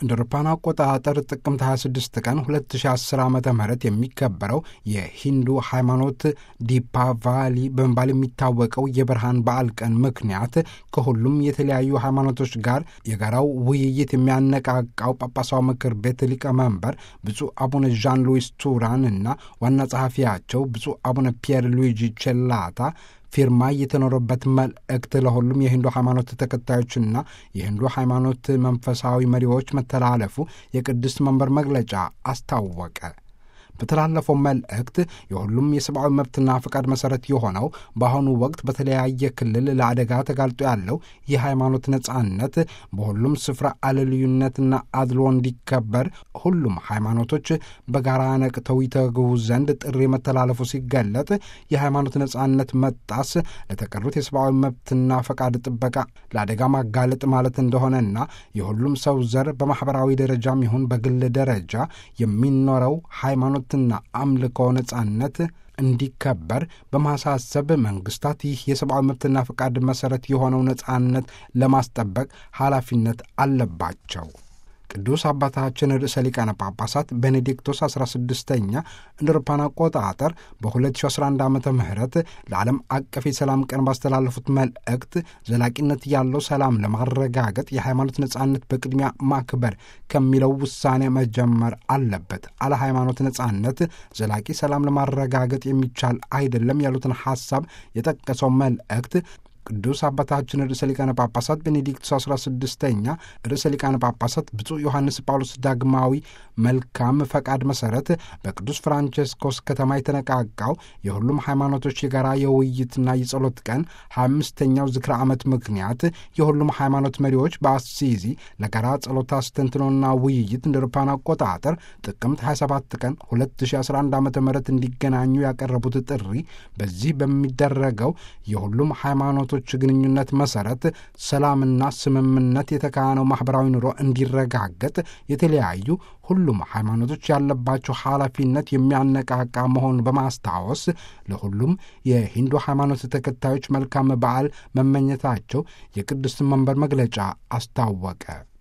እንደ አውሮፓውያን አቆጣጠር ጥቅምት 26 ቀን 2010 ዓ ም የሚከበረው የሂንዱ ሃይማኖት ዲፓቫሊ በመባል የሚታወቀው የብርሃን በዓል ቀን ምክንያት ከሁሉም የተለያዩ ሃይማኖቶች ጋር የጋራው ውይይት የሚያነቃቃው ጳጳሳዊ ምክር ቤት ሊቀመንበር ብፁዕ አቡነ ዣን ሉዊስ ቱራን እና ዋና ጸሐፊያቸው ብፁዕ አቡነ ፒየር ሉዊጂ ቼላታ ፊርማ የተኖረበት መልእክት ለሁሉም የሂንዱ ሃይማኖት ተከታዮችና የሂንዱ ሃይማኖት መንፈሳዊ መሪዎች መተላለፉ የቅድስት መንበር መግለጫ አስታወቀ። በተላለፈው መልእክት የሁሉም የሰብአዊ መብትና ፈቃድ መሠረት የሆነው በአሁኑ ወቅት በተለያየ ክልል ለአደጋ ተጋልጦ ያለው የሃይማኖት ነጻነት በሁሉም ስፍራ አለልዩነትና አድሎ እንዲከበር ሁሉም ሃይማኖቶች በጋራ ነቅተው ይተግቡ ዘንድ ጥሪ መተላለፉ ሲገለጥ የሃይማኖት ነጻነት መጣስ ለተቀሩት የሰብአዊ መብትና ፈቃድ ጥበቃ ለአደጋ ማጋለጥ ማለት እንደሆነና የሁሉም ሰው ዘር በማኅበራዊ ደረጃም ይሁን በግል ደረጃ የሚኖረው ሃይማኖት ና አምልኮ ነጻነት እንዲከበር በማሳሰብ መንግስታት ይህ የሰብአዊ መብትና ፈቃድ መሠረት የሆነው ነጻነት ለማስጠበቅ ኃላፊነት አለባቸው። ቅዱስ አባታችን ርዕሰ ሊቃነ ጳጳሳት ቤኔዲክቶስ 16ኛ እንደ አውሮፓውያን አቆጣጠር በ2011 ዓ ም ለዓለም አቀፍ የሰላም ቀን ባስተላለፉት መልእክት ዘላቂነት ያለው ሰላም ለማረጋገጥ የሃይማኖት ነጻነት በቅድሚያ ማክበር ከሚለው ውሳኔ መጀመር አለበት። አለ ሃይማኖት ነጻነት ዘላቂ ሰላም ለማረጋገጥ የሚቻል አይደለም ያሉትን ሐሳብ የጠቀሰው መልእክት ቅዱስ አባታችን ርዕሰ ሊቃነ ጳጳሳት ቤኔዲክቱስ 16ኛ ርዕሰ ሊቃነ ጳጳሳት ብፁዕ ዮሐንስ ጳውሎስ ዳግማዊ መልካም ፈቃድ መሠረት በቅዱስ ፍራንቸስኮስ ከተማ የተነቃቃው የሁሉም ሃይማኖቶች የጋራ የውይይትና የጸሎት ቀን 25ኛው ዝክረ ዓመት ምክንያት የሁሉም ሃይማኖት መሪዎች በአሲዚ ለጋራ ጸሎት አስተንትኖና ውይይት እንደ አውሮፓውያን አቆጣጠር ጥቅምት 27 ቀን 2011 ዓ ም እንዲገናኙ ያቀረቡት ጥሪ በዚህ በሚደረገው የሁሉም ሃይማኖት ቶች ግንኙነት መሰረት ሰላምና ስምምነት የተካነው ማኅበራዊ ኑሮ እንዲረጋገጥ የተለያዩ ሁሉም ሃይማኖቶች ያለባቸው ኃላፊነት የሚያነቃቃ መሆኑን በማስታወስ ለሁሉም የሂንዱ ሃይማኖት ተከታዮች መልካም በዓል መመኘታቸው የቅድስት መንበር መግለጫ አስታወቀ።